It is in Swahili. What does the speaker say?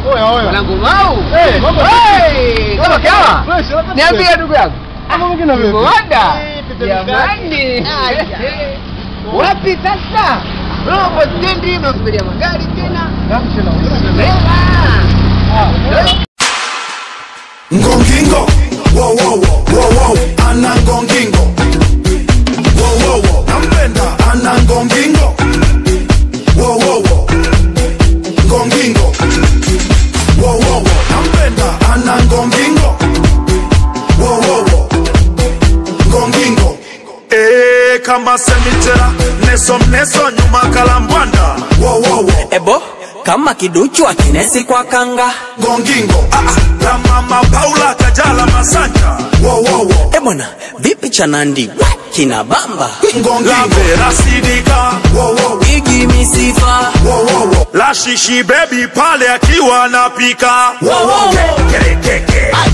Oya, oya. Mwanangu mau. Eh, mambo Hey, kama kawa. Fresh, unapata Niambie fresh. ndugu yangu. Mambo mengine vipi? Mwada. Eh, Peter Jamani. Mkali. Wapi sasa? Robo stendi mnasubiria magari tena. Junction au- Beba. Ah, Ngongingo, wo wo wo, wo wo, ana ngongingo. Wo wo wo, nampenda ana ngongingo. Wo wo wo, ngongingo. Wo wo wo, nampenda ana ngongingo. Wo wo wo, ngongingo. Eh, kama semitera, neso mneso nyuma kalambwanda. Wo wo wo, ebo kama kiduchu akinesi kwa kanga ngongingo. Ah ah, la mama Paula Kajala Masanja. Wo wo wo. ebwana vipi cha nandi kina bamba Lambe rasidika wo, wo, wo. igi misifa Wo, wo, wo. la shishi bebi pale akiwa anapika Wo, wo, wo. Kere, kere, kere.